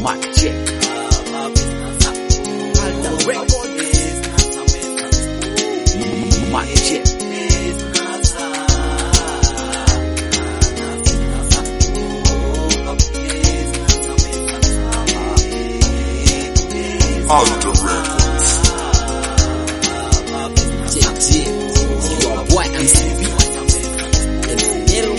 Mic check. Alter Records. Mic check. Alter Records. Yeah, yeah. Your boy MCB. El Dinero.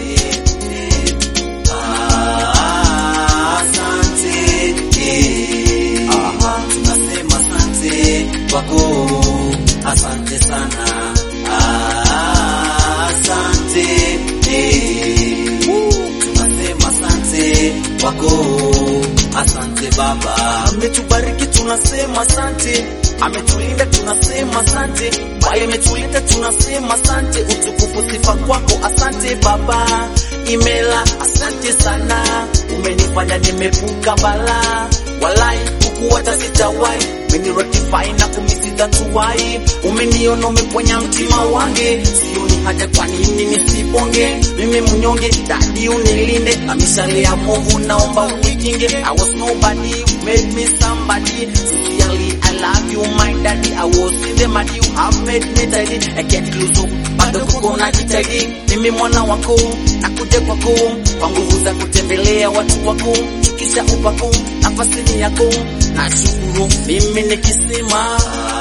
tunasema asante kwako, asante sana, Ah, asante eh. tunasema asante kwako, asante Baba, ametubariki tunasema asante, ametulinda tunasema asante, bali ametulinda tunasema asante, utukufu sifa kwako, asante Baba, imela asante sana, umenifanya nimevuka balaa, walai kukuwacha sitawai, umenirotify na kumisida tuwai, umeniona umeponya mtima wange, sioni haja kwa nini nisiponge, mimi mnyonge, dadi unilinde, na mishale ya movu naomba unikinge, I was nobody, you made me somebody, sincerely I love you my daddy, I was in the mud, you have made me tidy, I can't lose hope, bado kuko na jitahidi, mimi mwana wako, nakuja kwako, kwa nguvu za kutembelea watu wako, shukisha upako, nafasi ni yako, nashukuru mimi nikisema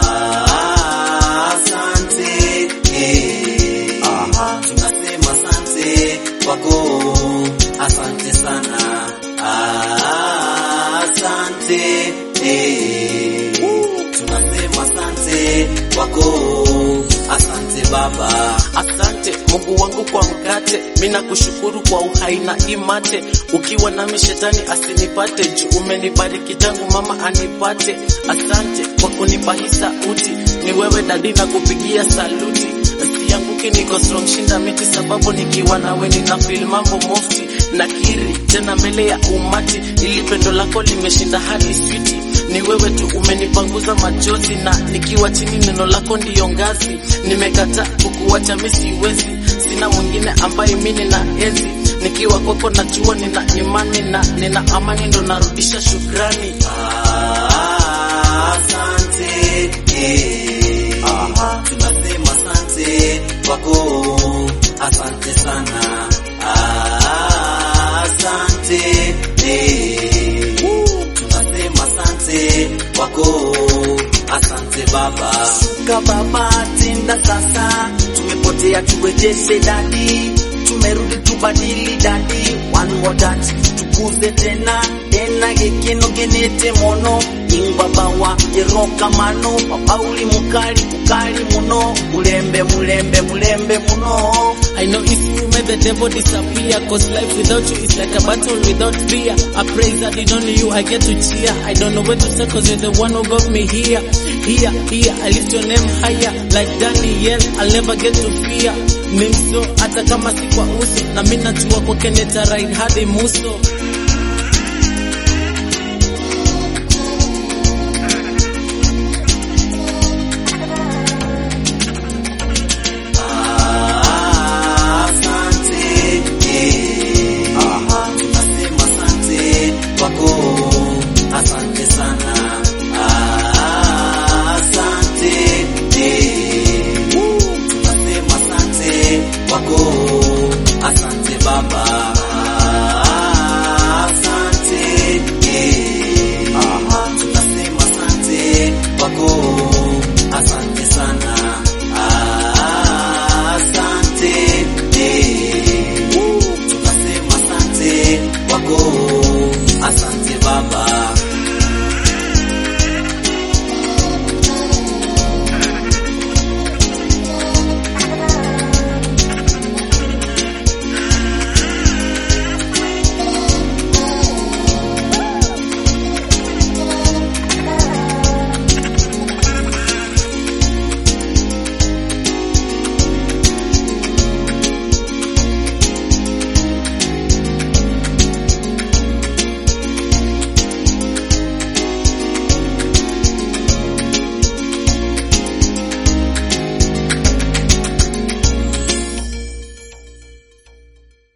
asante, eh. tunasema asante kwako, asante sana, asante eh. tunasema asante kwako, asante Baba, Asante Mungu wangu kwa mkate, mina kushukuru kwa uhai na imate. Ukiwa nami shetani asinipate, juu umenibariki tangu mama anipate. Asante kwa kunipa hii sauti, ni wewe dadi na kupigia saluti. Sianguki, niko strong shinda miti, sababu nikiwa nawe nina feel mambo mufti. Nakiri tena mbele ya umati, ili pendo lako limeshinda hadi switi ni wewe tu umenipanguza machozi, na nikiwa chini neno lako ndiyo ngazi. Nimekataa kukuacha mimi siwezi, sina mwingine ambaye mimi nina enzi. Nikiwa kwako najua nina imani na nina amani, ndo narudisha shukrani. asante eh. tunasema asante kwako, asante sana, asante eh. tunasema asante kwako, asante Baba, shuka Baba, tenda sasa, tumepotea turejeshe dadi, tumerudi tubadili dadi, one more touch tukuze tena tena gekeno genete mono ingwabawa eroka mano papauli mukali mukali muno mulembe mulembe mulembe muno I know it's you made the devil disappear Cause life without you is like a battle without fear I praise that in only you I get to cheer I don't know where to say cause you're the one who got me here Here, here, I lift your name higher Like Daniel, I'll never get to fear Mimso, hata kama si kwa uso Na mimi najua kwake nita ride hadi muso